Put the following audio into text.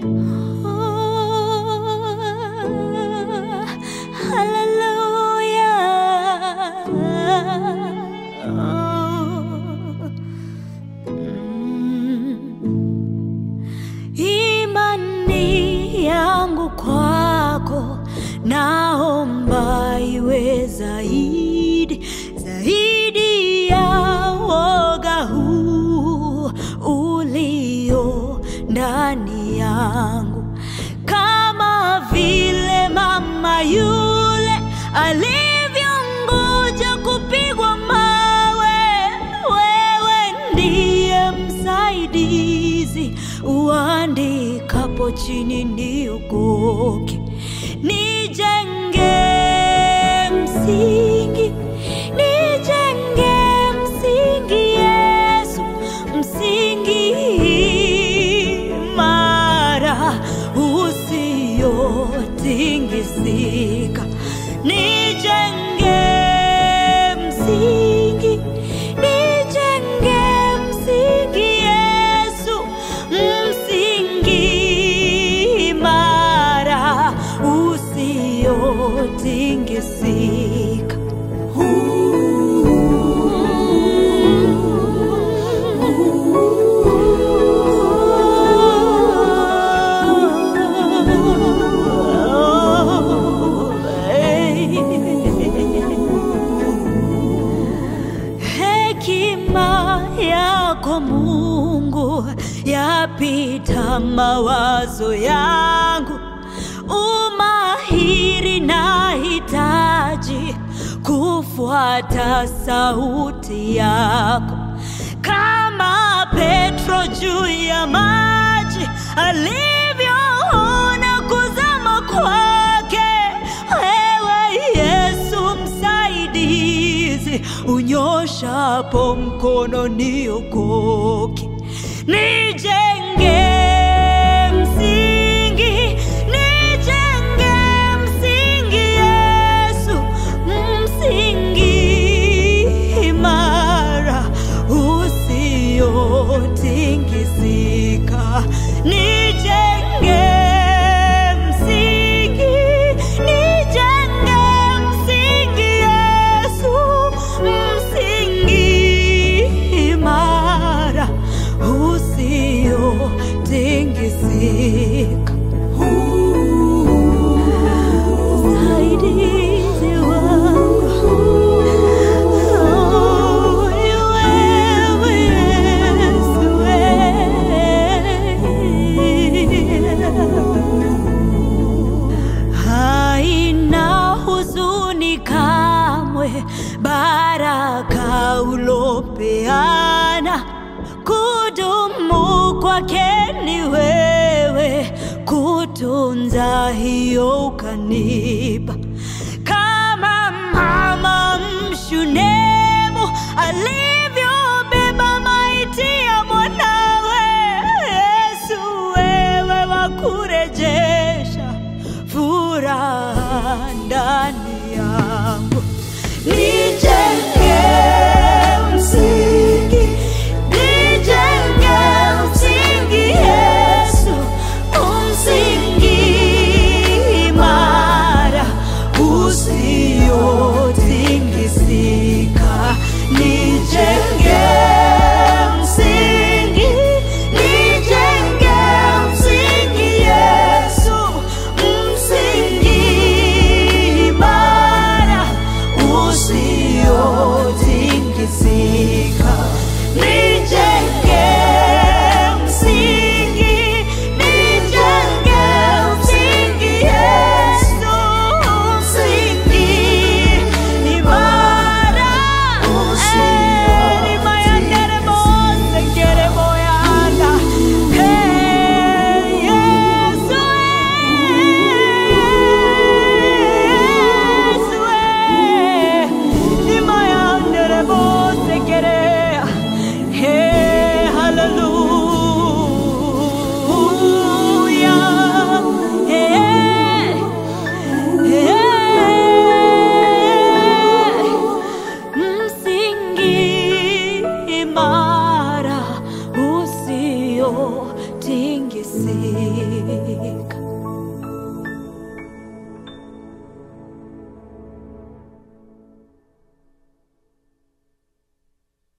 Imani yangu kwako naomba iwe zaidi zaidi ya woga huu ulio ndani yangu, kama vile mama yule alivyongoja kupigwa mawe. Wewe ndiye msaidizi, uandikapo chini niokoke, nijenge msingi, nijenge msingi, Yesu, msingi imara usiotingisika, nijenge msingi, nijenge msingi, Yesu, msingi imara usiotingisika. Hekima yako Mungu yapita mawazo yangu, umahiri nahitaji kufuata sauti yako, kama Petro juu ya maji alivyoona kuzama kwake. Wewe Yesu msaidizi, unyoshapo mkono niokoke, nijenge msingi, nijenge msingi, Yesu, msingi imara usiotingisika, nijenge msingi, nijenge msingi, Yesu, msingi imara usiotingisika. Msaidizi wangu, oh, ni wewe Yesu, wewe. Haina huzuni kamwe, baraka ulopeana kudumu kwake ni wewe, kutunza hiyo ukanipa, kama mama mshunemu alivyobeba maiti ya mwanawe. Yesu, wewe wakurejesha furaha ndani yangu, nijenge msingi, nijenge msingi, Yesu, msingi imara usingisi